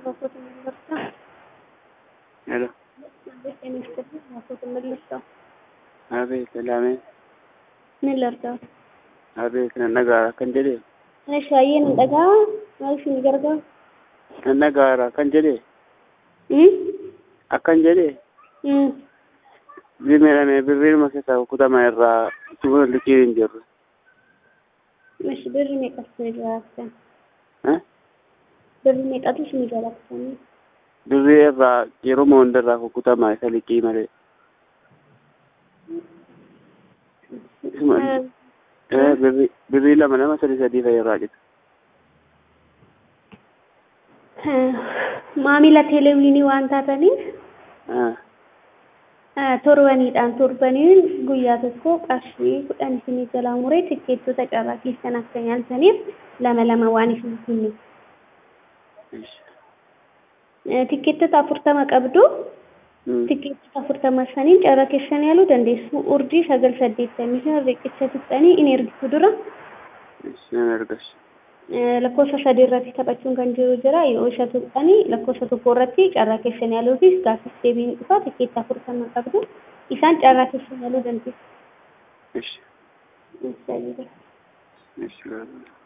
Makoto Millersaa. Hello. Maalleessa ministeerri Makoto Millersaa. Abeet Laamee. Millersaa. Abeet nan dhagaara kan jedhe. Shaayyeen hin dhagaa maal isin gargaaru? Nan dhagaara kan jedhe. Hmm? Akkan jedhe. Hmm. Zimeedhamee birriidhuma keessaa kutama irraa sumuna liqii hin jirru. Mashi birri meeqatu isin jiraatan? Eh? Birri meeqatu isin jiraatanii? Birrii irraa yeruma hundarraa kukutama isa liqii malee. Isuma- Eh, birrii birrii lama lama sadii sadii fa'i irraa jira. Maamila televiinii waan taataniif Ah, eh, torbaniidhaan torbaniin guyyaa tokko qarshii kudhan isinii jalaa muree tikkeettota carraa keessan akka nyaaltaniif lama lama waan isin kennu. ish. Eh, Tikkeettota afurtama qabdu. Hmm. Tikkeettota afurtama saniin carraa keessan yaaluu dandeessu. Urjii sagal saddeettamii shan riqicha tuqxanii in ergitu dura. Ish, nan argas. Eh, lakkoofsa sadii irratti taphachuun kan jiru jira yoo isa tuqxanii lakkoofsa tokko irratti carraa keessan yaaluufis gaaffiif deebiin dhufa tikkeetta afurtama qabdu isaan carraa keessan yaaluu dandeessu. Ish. Isa jira. Ish.